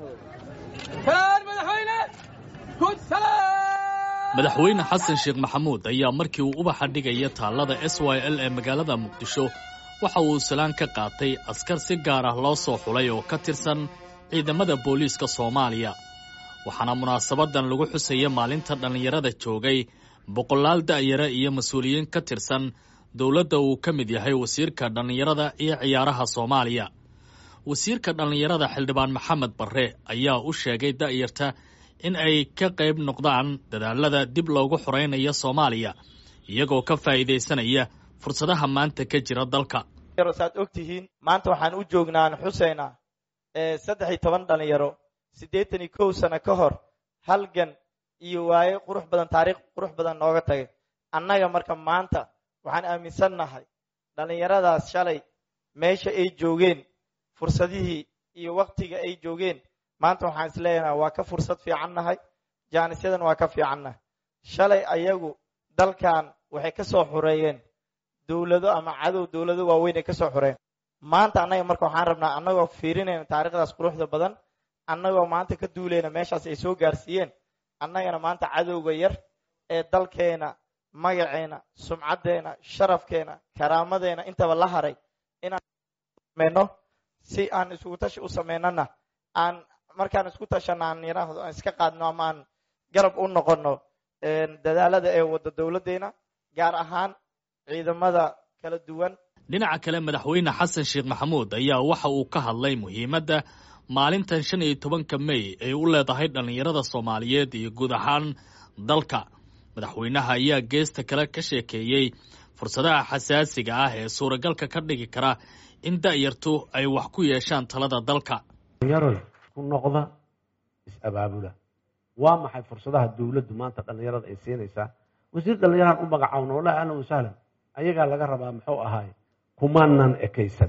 madaxweyne xasan sheekh maxamuud ayaa markii uu ubaxa dhigaya taallada s y l ee magaalada muqdisho waxa uu salaan ka qaatay askar si gaar ah loo soo xulay oo ka tirsan ciidamada booliiska soomaaliya waxaana munaasabadan lagu xusaya maalinta dhallinyarada joogay boqolaal da'yara iyo mas-uuliyiin ka tirsan dowladda uu ka mid yahay wasiirka dhallinyarada iyo ciyaaraha soomaaliya wasiirka dhallinyarada xildhibaan maxamed barre ayaa u sheegay da'yarta in ay ka qayb noqdaan dadaalada dib loogu xoraynayo soomaaliya iyagoo ka faa'iidaysanaya fursadaha maanta ka jira dalka saad og tihiin maanta waxaan u joognaan xuseyna saddex iyo toban dhalinyaro siddeetan iyo kow sano ka hor halgan iyo waaye qurux badan taariikh qurux badan nooga tagay annaga marka maanta waxaan aaminsannahay dhallinyaradaas shalay meesha ay joogeen fursadihii iyo waktiga ay joogeen maanta waxaan is leeyahay waa ka fursad fiican nahay jaanisyadan waa ka fiicannahay shalay ayagu dalkan waxay ka soo xureeyeen dowlado ama cadow dowlado waaweyn ay ka soo xureen maanta annaga marka waxaan rabnaa annagoo fiirinayna taariikhdaas quruxda badan annagoo maanta ka duulayna meeshaas ay soo gaarsiiyeen annagana maanta cadowga yar ee dalkeena magaceena sumcaddeena sharafkeena karaamadeena intaba la haray inaan sameyno si aan isugu tashi u sameynana aan markaan isku tashana aan yiraahdo aan iska qaadno ama aan garab u noqono dadaalada ee wadda dowladdeena gaar ahaan ciidamada kala duwan dhinaca kale madaxweyne xasan sheekh maxamuud ayaa waxa uu ka hadlay muhiimadda maalintan shan iyo tobanka mey ay u leedahay dhallinyarada soomaaliyeed iyo guud ahaan dalka madaxweynaha ayaa geesta kale ka sheekeeyey fursadaha xasaasiga ah ee suuragalka ka dhigi kara in da'yartu ay wax ku yeeshaan talada dalka dhallinyaroy isku noqda is-abaabula waa maxay fursadaha dowladdu maanta dhallinyarada ay siinaysaa wasiir dhallinyaraan u magacaawna wallahi ahlan wasahlan ayagaa laga rabaa muxuu ahaay kumaanan ekaysan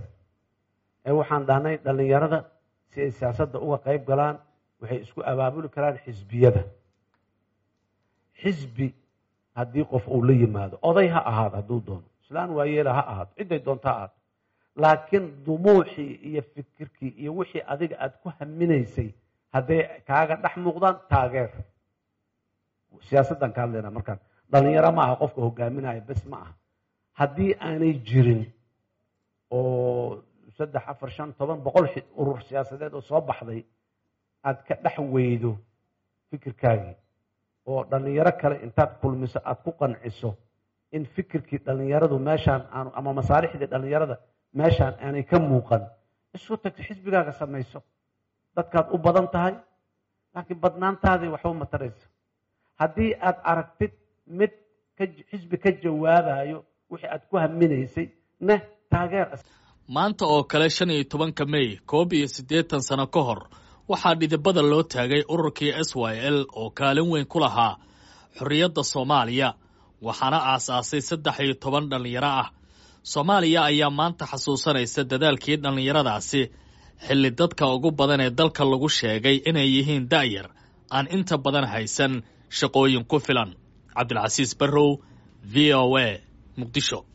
ee waxaan dhahnay dhallinyarada si ay siyaasadda uga qayb galaan waxay isku abaabuli karaan xisbiyada xisbi haddii qof uu la yimaado oday ha ahaado hadduu doono islaan waayeela ha ahaato cidday doonto ha ahaato laakiin dumuuxii iyo fikirkii iyo wixii adiga aada ku haminaysay hadday kaaga dhex muuqdaan taageer siyaasaddan ka hadlayna markaan dhalinyaro ma aha qofka hogaaminaya bes ma aha haddii aanay jirin oo saddex afar shan toban boqol urur siyaasadeed oo soo baxday aad ka dhex weydo fikirkaagii oo dhallinyaro kale intaad kulmiso aada ku qanciso in fikirkii dhallinyaradu meeshaan aanu ama masaalixdii dhallinyarada meeshaan aanay ka muuqan isu tagto xisbigaaga samayso dadkaad u badan tahay laakiin badnaantaadii waxba mataraysa haddii aad aragtid mid xisbi ka jawaabayo wixii aad ku haminaysay neh taageer maanta oo kale shan iyo tobanka mey koob iyo siddeetan sano ka hor waxaa dhidibada loo taagay ururkii s y l oo kaalin weyn ku lahaa xorriyadda soomaaliya waxaana aasaasay saddex iyo toban dhallinyaro ah soomaaliya ayaa maanta xasuusanaysa dadaalkii dhallinyaradaasi xilli dadka ugu badan ee dalka lagu sheegay inay yihiin da'yar aan inta badan haysan shaqooyin ku filan cabdilcasiis barrow v o a muqdisho